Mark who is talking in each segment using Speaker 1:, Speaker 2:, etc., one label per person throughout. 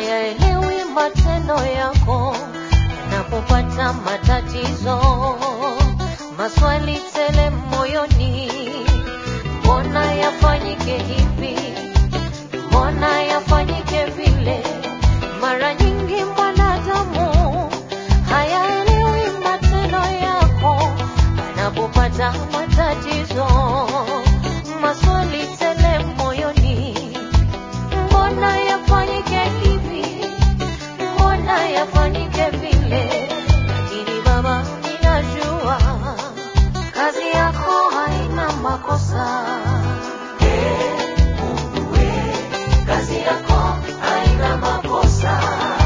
Speaker 1: hayaelewi matendo yako yanapopata matatizo, maswali tele moyoni, mbona yafanyike hivi, mbona yafanyike vile? Mara nyingi mwanadamu hayaelewi matendo yako anapopata matatizo, maswali tele moyoni, mbona yafanyike hivi, mbona yafanyike vile? Lakini Baba, ninajua kazi yako haina makosa. Kazi yako haina makosa.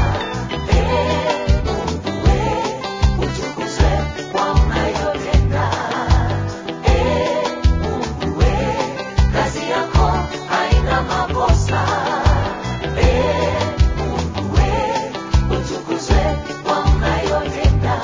Speaker 1: Eh, Mungu we, utukuzwe kwa unayotenda. Eh, Mungu we, kazi yako haina makosa. Eh, Mungu we, utukuzwe kwa unayotenda.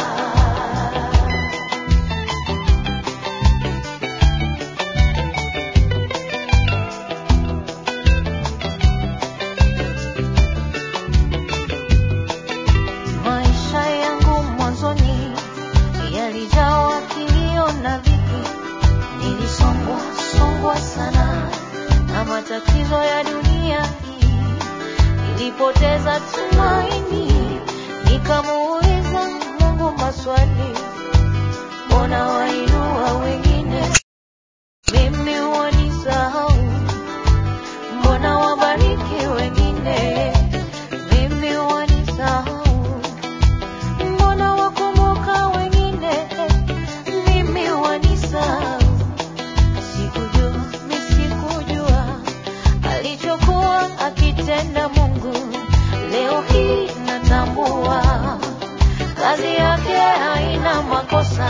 Speaker 1: Maisha yangu mwanzoni yalijawa kilio na dhiki, nilisongwa songwa sana na matatizo ya dunia hii. Nilipoteza tumaini, nikamuuliza Mungu maswali, mbona wainua wengine, mimi wanisahau? Mbona wabariki wengine, mimi wanisahau? Mbona wakumbuka wengine, mimi wanisahau? Sikujua, mi sikujua alichokuwa akitenda Mungu. Leo hii natambua kazi yake haina makosa.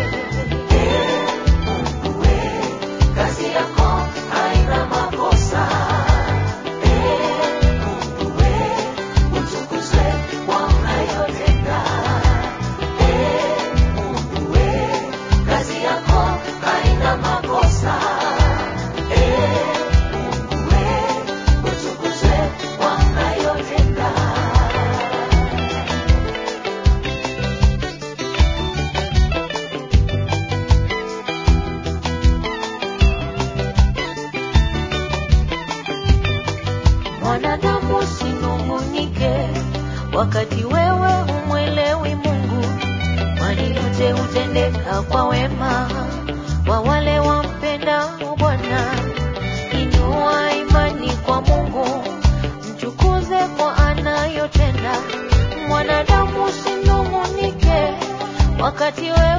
Speaker 1: Mungu we, kazi yako haina makosa. Mungu we, utukuzwe kwa unayotenda. Mungu we, kazi yako haina makosa. Mungu we, utukuzwe kwa unayotenda. Mwanadamu usinung'unike wakati wewe humwelewi Mungu, kwani yote hutendeka kwa wema kwa wale wampendao Bwana. Inua imani kwa Mungu, mtukuze kwa anayotenda. Mwanadamu usinung'unike wakati wewe